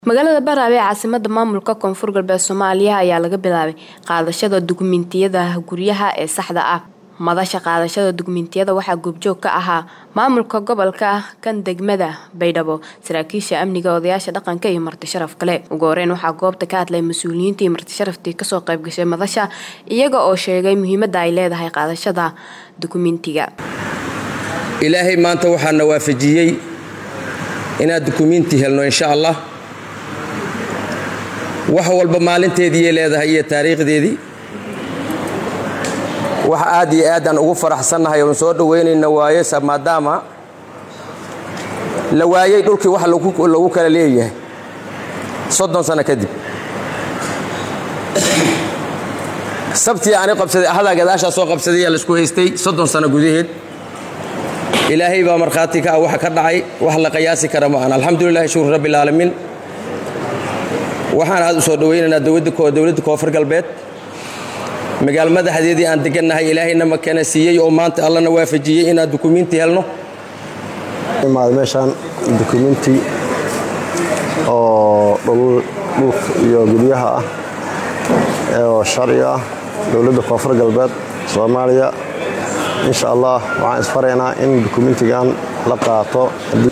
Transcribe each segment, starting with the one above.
magaalada Baraawe ee caasimadda maamulka koonfur galbeed Soomaaliya ayaa laga bilaabay qaadashada dukumiintiyada guryaha ee saxda ah madasha qaadashada dukumiintiyada waxaa goobjoog ka ahaa maamulka gobolka kan degmada Baydhabo saraakiisha amniga odayaasha dhaqanka iyo marti sharaf kale ugu horeyn waxaa goobta ka hadlay mas-uuliyiinta iyo marti sharaftii kasoo qayb gashay madasha iyaga oo sheegay muhiimadda ay leedahay qaadashada dukumiintiga ilaahay maanta waxaana waafajiyey inaad dukumiinti helno insha allah wax walba maalinteediiyay leedahay iyo taariikhdeedii wax aad iyo aad aan ugu faraxsannahay oon soo dhowaynayna waaye maadaama la waayey dhulkii wax lagu kala leeyahay soddon sano kadib sabtii ani qabsaday ahadaa gadaashaa soo qabsadayaa laisku haystay soddon sano gudaheed ilaahay baa markhaati ka ah waxa ka dhacay wax la qiyaasi kara ma aan alxamdulilahi shukru rabbi alcaalamiin waxaan aad u soo dhowaynaynaa dowladda koonfur galbeed magaal madaxdeedii aan degannahay ilaahayna makana siiyey oo maanta allana waafajiyey inaan dukumiinti helno imaada meeshaan dukumiinti oo dhulka iyo guryaha ah oo sharci ah dowladda koonfur galbeed soomaaliya insha allah waxaan isfaraynaa in dukumiintigan la qaato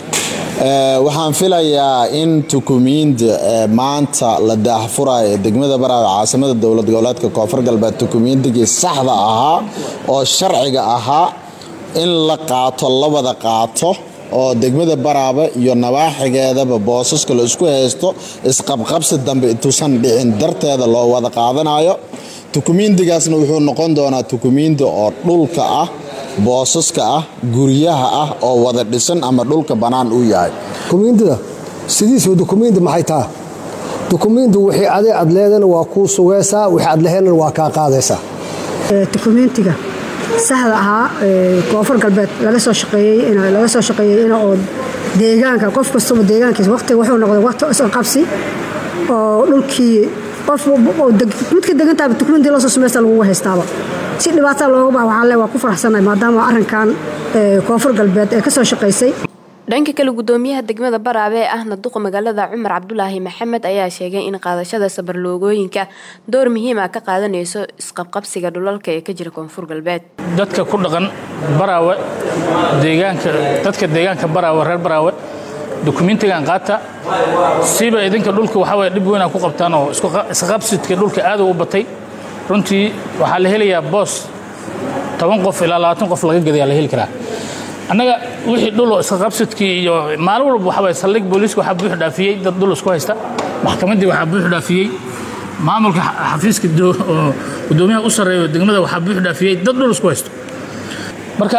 waxaan filayaa in dukumiinti maanta la daahfurayo ee degmada baraawe caasimada dowlad goboleedka koonfur galbeed dukumiintigii saxda ahaa oo sharciga ahaa in la qaato la wada qaato oo degmada baraabe iyo nawaaxigeedaba boosaska la isku haysto isqabqabsi dambe intuusan dhicin darteeda loo wada qaadanayo dukumiintigaasna wuxuu noqon doonaa dukumiinti oo dhulka ah boosaska ah guryaha ah oo wada dhisan ama dhulka bannaan uu yahay dukumiintida sidiisuu dukumiinti maxay taha dukumiinti wixii aday aad leedana waa kuu sugaysaa wixii aad laheynana waa kaa qaadaysaa dukumiintiga saxda ahaa koonfur galbeed laga soo shaqeeyey soo shaqeeyey in oo deegaanka qof kastaba deegaankiisa waqtiga wuxuu noqday waqti isqabsi oo dhulkii qof midka degantaaba dukumiintii loo soo samaysta lagugu haystaaba si dhibaata looga baa waxaa le waa ku faraxsanahay maadaama arrinkan koonfur galbeed ee ka soo shaqaysay dhanka kale gudoomiyaha degmada baraabe ee ahna duqa magaalada cumar cabdulaahi maxamed ayaa sheegay in qaadashada sabarloogooyinka door muhiim ah ka qaadanayso isqabqabsiga dhulalka ee ka jira koonfur galbeed dadka ku dhaqan baraawe deegaanka dadka deegaanka baraawe reer baraawe dukumiintigan qaata siba idinka dhulka waxaa waye dhib weyn aa ku qabtaan oo isqabsidka dhulka aad u batay runtii waxaa la helayaa boos toban qof ilaa labaatan qof laga gadayaa la heli karaa annaga wixii dhuloo isqabsidkii iyo maalin walba waxaa waye saldhig booliiska waxaa buux dhaafiyey dad dhul isku haysta maxkamaddii waxaa buux dhaafiyey maamulka xafiiska gudoomiyaha u sarreeyo degmada waxaa buux dhaafiyey dad dhul isku haysto marka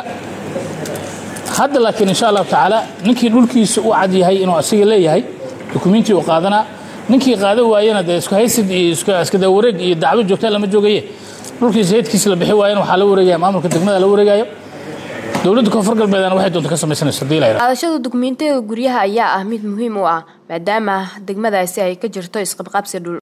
hadda laakiin insha allahu tacaala ninkii dhulkiisa u cad yahay inuu asiga leeyahay dukumiintii uu qaadanaa ninkii qaada waayana dee isku haysid iyo iskada wareeg iyo dacwo joogta lama joogaye dhulkiisa heydkiisa la bixi waayana waxaa la wareegaya maamulka degmada la wareegayo dowladda koonfur galbeedana waxay doonta ka samaysanayso hadii la yidhahdo qaadashada dukumiintiyada guryaha ayaa ah mid muhiim u ah maadaama degmadaasi ay ka jirto isqabqabsi dhul